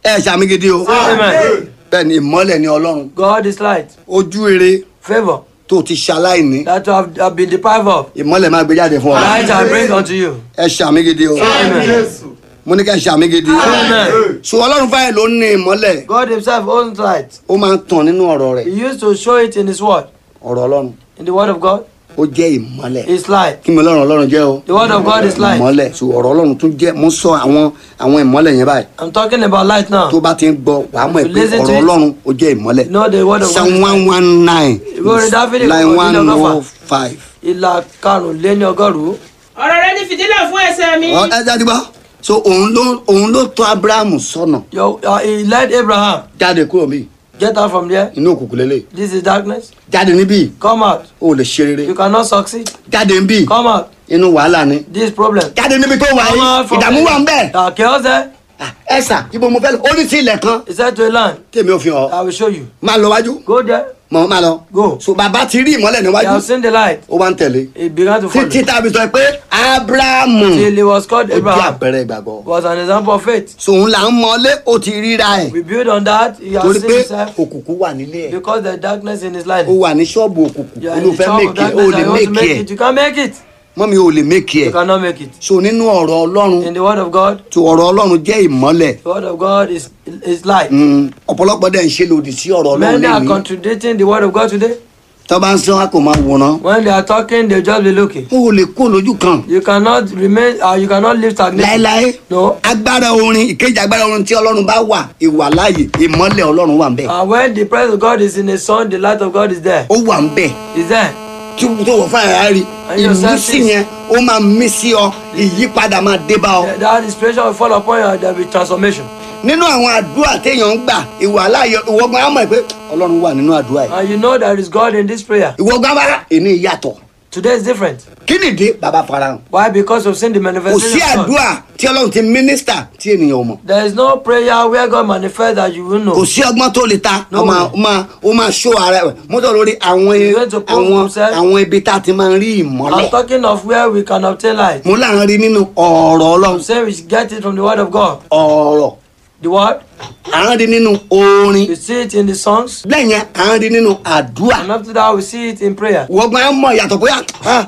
ẹ ṣàmì gidi o Amen. bẹ́ẹ̀ ni ìmọ́lẹ̀ ni ọlọ́run God is light. ojú rere Favor tó ti ṣaláìní that you have, have been deprived of. ìmọ́lẹ̀ máa gbé jáde fún ọ Light I bring unto you. ẹ ṣàmì gidi o Amen. mo ní ká ṣàmì gidi Amen. so ọlọ́run fáyẹ̀ ló ní ìmọ́lẹ̀ God himself owns light. ó máa ń tàn nínú ọ̀rọ̀ rẹ̀ He used to show it in his word. ọ̀rọ̀ ọlọ́run In the word of God, ó jẹ́ ìmọ́lẹ̀ it's light. kí mi ọlọ́run ọlọ́run jẹ́ o The word of God is light. ìmọ́lẹ̀ so ọ̀rọ̀ ọlọ́run tún jẹ́ mo sọ àwọn àwọn ìmọ́lẹ̀ yẹn báyìí I'm talking about light now. tó bá ti ń gbọ́ wàá mọ̀ If you pé listen to ọ̀rọ̀ it, ọlọ́run ó jẹ́ ìmọ́lẹ̀ You know the word of God. psalm is one light. one nine Ìwé orin Dáfídì line kò one ní ọgọ́fà. oh five. Ìlà karùnléní ọgọ́rùn-ún. ọ̀rọ̀ rẹ ní fìtílà fún ẹsẹ̀ mi. ọ ẹ jáde gbọ́ so òun ló òun ló tọ́ abrahamu sọ́nà Your- uh, He led Abraham. jáde kúrò mí Get out from there. inú òkùnkùn lélẹ̀ This is darkness. jáde níbí Come out. o lè ṣe rere You cannot succeed. jáde níbí Come out. inú wàhálà ni This problem. jáde níbi tó wà Come yìí out from ìdààmú wà ń bẹ̀ Uh, chaos there. ẹ sà ibo mo fẹ́ lọ ó ní sí ilẹ̀ kan He said to a land, tèmi ò fi hàn I will show you. máa lọ wájú Go there. mọ máa lọ Go. so bàbá ti rí ìmọ́lẹ̀ He níwájú has seen the light. ó wá ń tẹ̀lé He began to follow. títí tàbí sọ pé abrahamu Till he was called ó jẹ́ Abraham. àpẹẹrẹ ìgbàgbọ́ Was an example of faith. so òun là ń mọlé ó ti ríra ẹ̀ We build on that. He has torí seen pé himself. òkùnkùn wà nílé ẹ̀ Because the darkness in his life. ó wà ní ṣọ́ọ̀bù òkùnkùn You ó are ló in the fẹ́ shop of mèkì ẹ̀ ó darkness. lè and you want to mèkì make ẹ̀ it. You can't make it. mọ́mi ò lè mèkì ẹ̀ You cannot make it. so nínú ọ̀rọ̀ ọlọ́run In the word of God, tó ọ̀rọ̀ ọlọ́run jẹ́ ìmọ́lẹ̀ the word of God is is light. Mm, ọ̀pọ̀lọpọ̀ dẹ̀ ń ṣe lòdì sí ọ̀rọ̀ ọlọ́run Many are lẹ́yìn contradicting the word of God today. tó bá ń sọ wọn kò máa wòran When they are talking, they just be looking. ó lè kó lójú kan You cannot remain. Uh, you cannot live stagnant. láéláé No. agbára orin ìkejì agbára orin tí ọlọ́run bá wà ìwà láàyè ìmọ́lẹ̀ ọlọ́run wà ń bẹ̀ And when the presence of God is in a son, the light of God is there. ó wà ń bẹ̀ Is there. tí tó wọ fún àyà rí And your ìmísí senses. yẹn ó máa mí sí ọ ìyípadà máa dé bá ọ. That inspiration will fall upon you. and There will be transformation. nínú àwọn àdúrà téèyàn ń gbà ìwà láàyè ìwọ́gbọ́n á mọ̀ pé ọlọ́run wà nínú àdúrà yìí And you know there is God in this prayer. ìwọ́gbọ́n bá èmi ìyàtọ̀ Today is different. kí nìdí bàbá farahàn Why? Because we've seen the kò sí manifestation of God. àdúrà tí ọlọ́run ti mínísítà tí ènìyàn ò mọ̀ There is no prayer where God manifests that you will kò know. sí ọgbọ́n tó lè ta No ó máa way. ó máa ó máa ṣó ara ẹ̀ mọ́tò lórí àwọn He's going to prove àwọn himself. àwọn ibi tá a ti máa ń rí I'm ìmọ́lẹ̀ talking of where we can obtain light. mo là ń rí nínú ọ̀rọ̀ ọlọ́run I'm saying we should get it from the word of God. ọ̀rọ̀ The word, à ń rí nínú orin we see it in the songs. lẹ́yìn yẹn à ń rí nínú àdúrà And after that, we see it in prayer. wọ́gbọ́n á mọ̀ ìyàtọ̀ bóyá ah,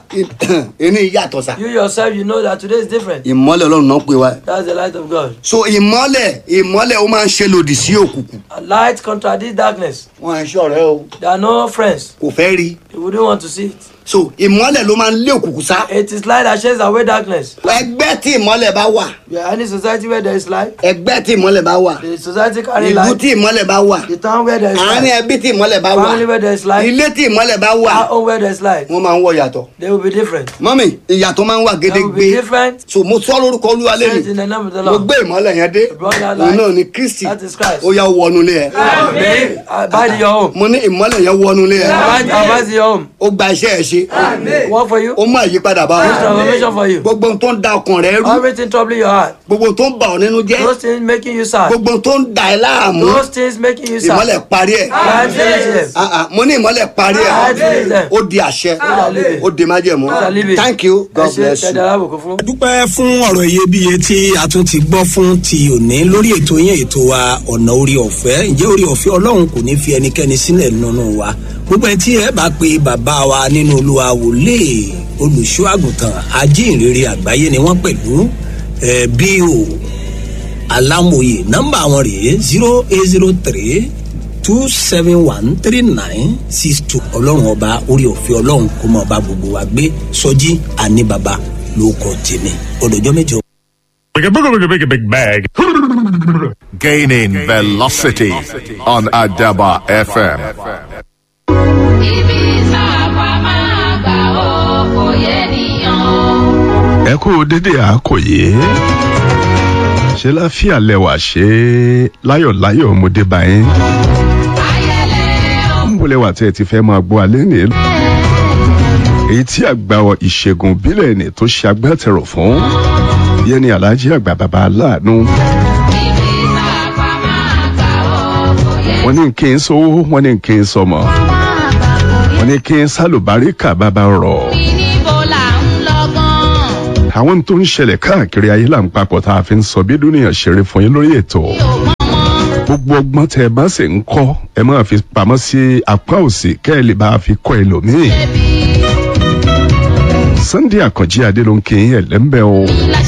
èmi ìyàtọ̀ sà You yourself, you know that today is different. ìmọ́lẹ̀ ọlọ́run náà pè wá That's the light of God. so ìmọ́lẹ̀ ìmọ́lẹ̀ ó máa ń ṣe lòdì sí òkùnkùn A light contradicts darkness. wọn à ń ṣọ̀rẹ́ o There are no friends. kò fẹ́ rí You wouldn't want to see it. so ìmọ́lẹ̀ ló máa ń lé òkùnkùn sá It is light that shades away darkness. ẹgbẹ́ tí ìmọ́lẹ̀ bá wà You are any society where there is light, ẹgbẹ́ tí ìmọ́lẹ̀ bá wà the society carry ìlú light. tí ìmọ́lẹ̀ bá wà The town where there is àárín light, ẹbí tí ìmọ́lẹ̀ bá wà family where there is light, ilé tí ìmọ́lẹ̀ bá wà our own where there is light, wọ́n máa ń wọ ìyàtọ̀ they will be different. mọ́mì ìyàtọ̀ máa ń wà They will gédégbé be different. so mo sọ lórúkọ olúwa Says lẹ́nu in the name of the mo Lord. gbé ìmọ́lẹ̀ yẹn dé brought that òun light. náà ni kristi That is Christ. ó yá wọnú ilé ẹ Babe, abide in your home. mo ní ìmọ́lẹ̀ yẹn wọnú ilé ẹ Abide, abide in your home. ó gba iṣẹ́ ẹ ṣe Work for you. ó mú àyípadà bá This ọ transformation for you. gbogbo ohun tó ń da ọkàn rẹ rú Everything troubling your heart. gbogbo ohun tó ń bà ọ nínú jẹ́ Those things making you sad. gbogbo ohun tó ń da ẹ láàmú Those things making you ìmọ́lẹ̀ sad. parí ẹ̀ Light finish them. Ah, ah, mo ní ìmọ́lẹ̀ parí ẹ̀ Light finish them. ó di àṣẹ Amen. ó di májẹ̀mú Amen. thank you god Ẹ ṣe bless you. ṣẹ̀dá alábòkú fún. dúpẹ́ fún ọ̀rọ̀ iyebíye tí a tún ti gbọ́ fún ti òní lórí ètò yẹn ètò wa ọ̀nà orí ọ̀fẹ́ ǹjẹ́ orí ọ̀fẹ́ ọlọ́run kò ní fi ẹnikẹ́ni sílẹ̀ nínú wa gbogbo ẹ tí ẹ bá pe bàbá wa nínú olúwa wòlé olùṣọ́ àgùntàn ajínrere àgbáyé ni wọ́n pẹ̀lú ẹ bí o alámòye nọ́mbà wọn rèé zero eight zero three two seven one three nine six two ọlọ́run ọba orí ọ̀fẹ́ ọlọ́run kó mọ ọba gbogbo wa gbé sọjí àní baba ló kọ tèmi ọdọjọ́ mẹ́jọ. Big, big, big, big, big bag. Gaining velocity on Adaba FM. ibi sáàpà máa gbà ó kò yẹ nìyàn. ẹ kú dédé àkòyé ṣe láfíà lẹwà ṣe láyọ̀láyọ̀ ọmọdé báyìí ayẹlẹ ń wọlé wà tí ẹ ti fẹ́ máa gbọ́ alẹ́ ní èyí tí àgbà ìṣègùn ìbílẹ̀ ní tó ṣe agbátẹrù fún yẹn ni alhaji àgbà bàbá aláàánú ibi sáàpà máa gbà ó kò yẹ wọn ní kí n sówó wọn ní kí n sọmọ wọn ní kí n sálùbáríkà bàbá rọ̀ níbo là ń lọ́gán. àwọn tó ń ṣẹlẹ̀ káàkiri ayé là ń papọ̀ tá a fi ń sọ bí dúnìyàn ṣeré fún yín lórí ètò mi ò mọ̀mọ́ gbogbo ọgbọ́n tẹ ẹ bá sì ń kọ́ ẹ máa fi pamọ́ sí apá òsì kẹ́ ẹ lè bá a fi kọ́ ẹlòmíì. Sunday Àkànjí Adélónkè ẹ̀lẹ́mbẹ̀ o.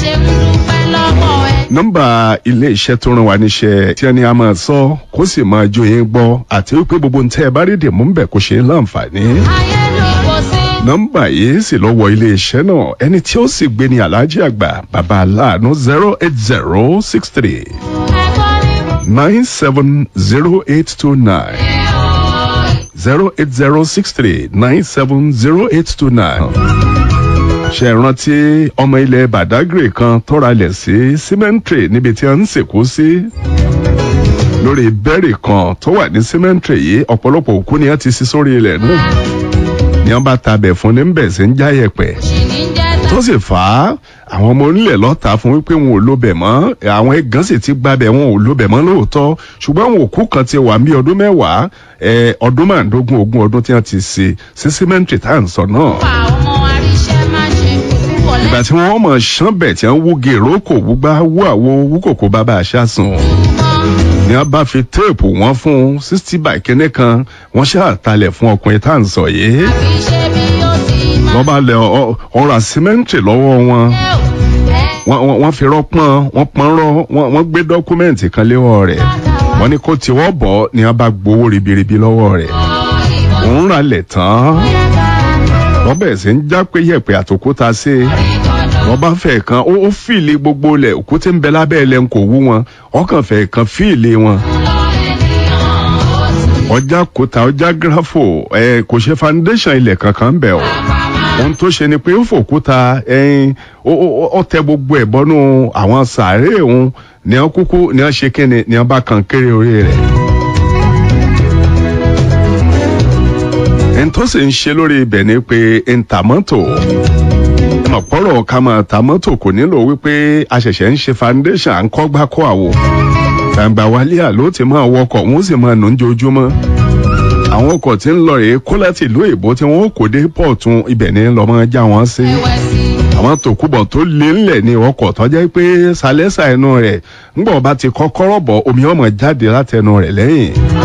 nọ́mbà ilé iṣẹ́ tó rán wa níṣẹ́ tí ẹni a máa sọ kó sì máa jó yín gbọ́ àti wípé gbogbo ntẹ́ ẹ bá rí dè mú ń bẹ̀ kó ṣe é láǹfààní. nọ́mbà yìí sì lọ wọ ilé iṣẹ́ náà ẹni tí ó sì gbé ní aláàjì àgbà bàbá aláàánú zero eight zero six three nine seven zero eight two nine zero eight zero six three nine seven zero eight two nine ṣe rántí ọmọ ilẹ̀ badagry kan tọ́ra lẹ̀ sí cemetery níbi tí a ń sìnkú sí lórí bẹ́ẹ̀rì kan tó wà ní cemetery yìí ọ̀pọ̀lọpọ̀ òkú ni a ti sí sórí ilẹ̀ náà ni wọ́n bá tabẹ̀ fún ní bẹ̀ sí ń jáyẹ̀pẹ̀ tó sì fà á àwọn ọmọ onílẹ̀ lọ́ta fún wípé wọn ò lóbẹ̀ mọ́ àwọn ẹ̀gán sì ti gbabẹ̀ wọn ò lóbẹ̀ mọ́ lóòótọ́ ṣùgbọ́n àwọn òkú kan ti wà ní ọdún mẹ́wàá ọdún márùndógún ogún ọdún tí wọ́n ti ṣe sí cemetery tá à ń sọ náà ìgbà tí wọ́n mọ̀ ṣán bẹ̀ tí wọ́n wú gèrò kò wúgbá wú àwo wú kòkó bàbá àṣàsùn ni wọ́n bá fi téèpù wọn fún sixty by kínní kan wọ́n ṣàtàlẹ̀ fún ọkùnrin tá à ń sọ yìí wọ́n bá lẹ ọ̀rọ̀ àsímẹ́ǹtì lọ́wọ́ wọn wọ́n fi rọ́pọ́n wọ́n pọ́n rọ́ wọ́n gbé dọ́kúmẹ́ǹtì kan léwọ́ rẹ̀ wọ́n ní kó tiwọ́ bọ̀ ni wọ́n bá gbowó ribiribi lọ́wọ́ rẹ̀ òun rà lẹ̀ tán wọ́n bẹ̀rẹ̀ sí ń já pé yẹ̀pẹ̀ àtòkúta sí i wọ́n bá fẹ́ kan ó fìlì gbogbo lẹ̀ òkúté ń bẹ lábẹ́ ẹlẹ́ ń kò wú wọn ọkàn fẹ́ kan fìlì wọn. ọjà kúta ọjà gírafò ẹ kò ṣe foundation ilẹ̀ kankan bẹ̀ o ohun tó ṣe ni pé ó fòkúta ẹyin ó tẹ gbogbo ẹ̀ bọ́nú àwọn sàárè òun ní wọ́n kúkú ní wọ́n ṣe kíni ní wọ́n bá kan kéré orí rẹ̀. ẹni tó sì ń ṣe lórí ibẹ̀ ni pé ntàmọ́tò ọ̀pọ̀rọ̀ ká máa ta mọ́tò kò nílò wípé a ṣẹ̀ṣẹ̀ ń ṣe foundation à ń kọ́ gbá kọ́ àwò gbàǹgbà wálé àló ti máa wọkọ̀ wọ́n sì máa nù ń jojúmọ́ àwọn ọkọ̀ tí ń lọ rèé kó láti ìlú èbó tí wọ́n kò dé pọ̀tún ibẹ̀ ni lọ́mọ já wọn sí àwọn tòkúbọ̀ tó lé ńlẹ̀ ní ọkọ̀ tó jẹ́ pé sálẹ́sà ẹnu rẹ̀ ńgbọ̀n bá ti kọ́kọ́rọ́ bọ̀ omi ọmọ jáde látẹnu rẹ̀ lẹ́yìn